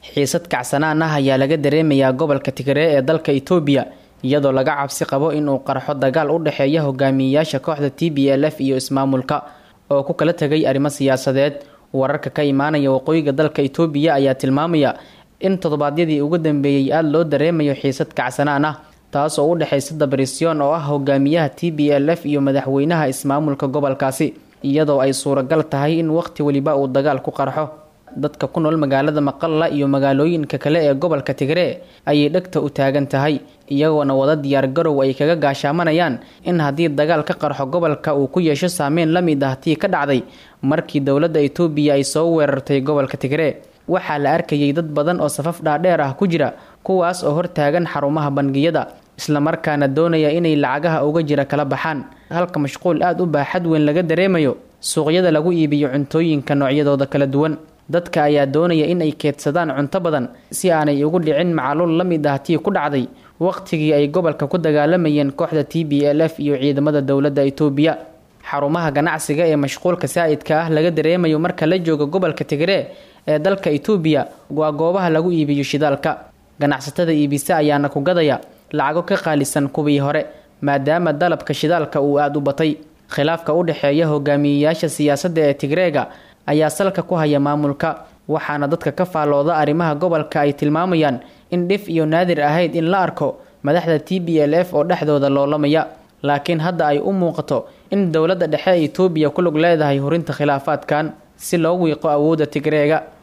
xiisad kacsanaan ah ayaa laga dareemayaa gobolka tigree ee dalka itoobiya iyadoo laga cabsi qabo inuu qarxo dagaal u dhexeeya hogaamiyeyaasha kooxda t b l f iyo ismaamulka oo ku kala tegay arrimo siyaasadeed wararka ka imaanaya waqooyiga dalka itoobiya ayaa tilmaamaya in toddobaadyadii ugu dambeeyey aada loo dareemayo xiisad kacsanaan ah taas oo u dhexaysa dabrisyon oo ah hogaamiyaha t b l f iyo madaxweynaha ismaamulka gobolkaasi iyadoo ay suuragal tahay in waqti weliba uu dagaal ku qarxo dadka ku nool magaalada maqalla iyo magaalooyinka kale ee gobolka tigree ayay dhegta u taagan tahay iyagoona wada diyaargarow ay kaga gaashaamanayaan in haddii dagaal ka qarxo gobolka uu ku yeesho saameyn la mid ah tii ka dhacday markii dowladda itoobiya ay soo weerartay gobolka tigree waxaa la arkayay dad badan oo safaf dhaadheer ah ku jira kuwaas oo hortaagan xarumaha bangiyada islamarkaana doonaya inay lacagaha uga jira kala baxaan halka mashquul aada u baaxad weyn laga dareemayo suuqyada lagu iibiyo cuntooyinka noocyadooda kala duwan dadka ayaa doonaya in ay keedsadaan cunto badan si aanay ugu dhicin macaluul la mid ah tii ku dhacday waqtigii ay gobolka ku dagaalamayeen kooxda t b l f iyo ciidamada dowladda itoobiya xarumaha ganacsiga ee mashquulka saa'idka ah laga dareemayo marka la joogo gobolka tigree ee dalka itoobiya waa goobaha lagu iibiyo shidaalka ganacsatada iibisa ayaana ku gadaya lacago ka qaalisan kuwii hore maadaama dalabka shidaalka uu aada u batay khilaafka u dhexeeya hogaamiyeyaasha siyaasadda ee tigreega ayaa salka ku haya maamulka waxaana dadka ka faallooda arrimaha gobolka ay tilmaamayaan in dhif iyo naadir ahayd in la arko madaxda t b l f oo dhexdooda loolamaya laakiin hadda ay u muuqato in dowladda dhexe ee itoobiya ku lug leedahay hurinta khilaafaadkan si loo wiiqo awoodda tigreega